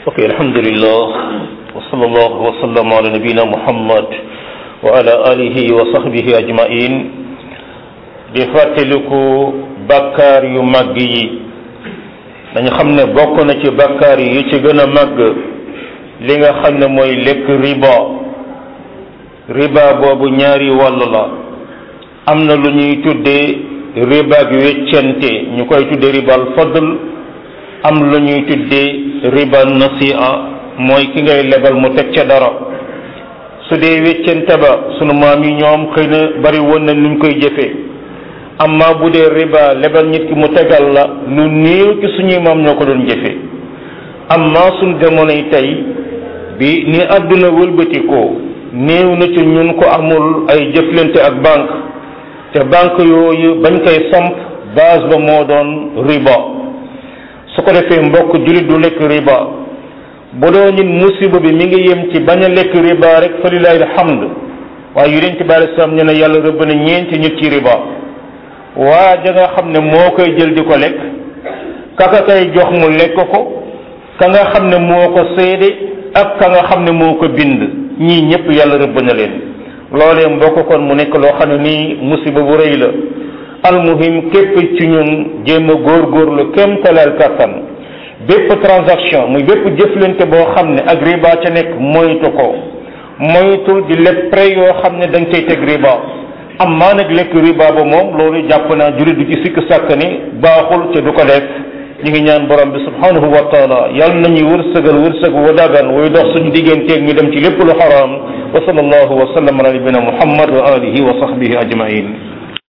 ok alhamdulillah wa sallallahu wa sallam ala nabina muhammad wa ala alihi wa sahbihi ajmain di fàttaliku bakkaar yu màgg yi dañu xam ne bokk na ci bakkaar yi ci gën a màgg li nga xam ne mooy lekk riba riba boobu ñaari wàll la am na lu ñuy tuddee riba ak weccente ñu koy tuddee ribal fadl am lu ñuy tuddee riba nasi'a mooy ki ngay lebal mu teg ca dara su dee weccente ba sunu maam yi ñoom xëy na bari woon na nuñ koy jëfee amma bu dee riba lebal nit ki mu tegal la lu néew ci suñuy maam ñoo ko doon jëfee amma suñ jamonoy tey bi ni àdduna wëlbatikoo néew na ci ñun ko amul ay jëflante ak banque te banque yooyu bañ koy samp base ba moo doon riba su ko defee mbokk jullit du lekk riba bu doo ñun musiba bi mi ngi yem ci bañ a lekk riba rek fa lillahi alhamd waaye yonent bi alei salaam ñu ne yàlla rëbb na ñeenti nit ci riba waa ja nga xam ne moo koy jël di ko lekk kaka kay jox mu lekk ko ka nga xam ne moo ko seede ak ka nga xam ne moo ko bind ñii ñëpp yàlla rëbb na leen loolee mbokk kon mu nekk loo xam ne nii musiba bu rëy la almuhim képp ci ñun jéem a góorgóorlu kem talaal kattan bépp transaction muy bépp jëflante boo xam ne ak riba ca nekk moytu ko moytul di leb prêt yoo xam ne dañ cay teg riba am maa nag lekk riba ba moom loolu jàpp naa jullit du ci sikk sàkk ni baaxul te du ko def ñu ngi ñaan borom bi subhanahu wa taala yàlla nañuy wërsëgal wërsëg wa dagan way dox suñu digganteeg ñu dem ci lépp lu xaraam wa sallallahu wa sallam ala nabina muhammad wa alihi wa sahbihi ajmain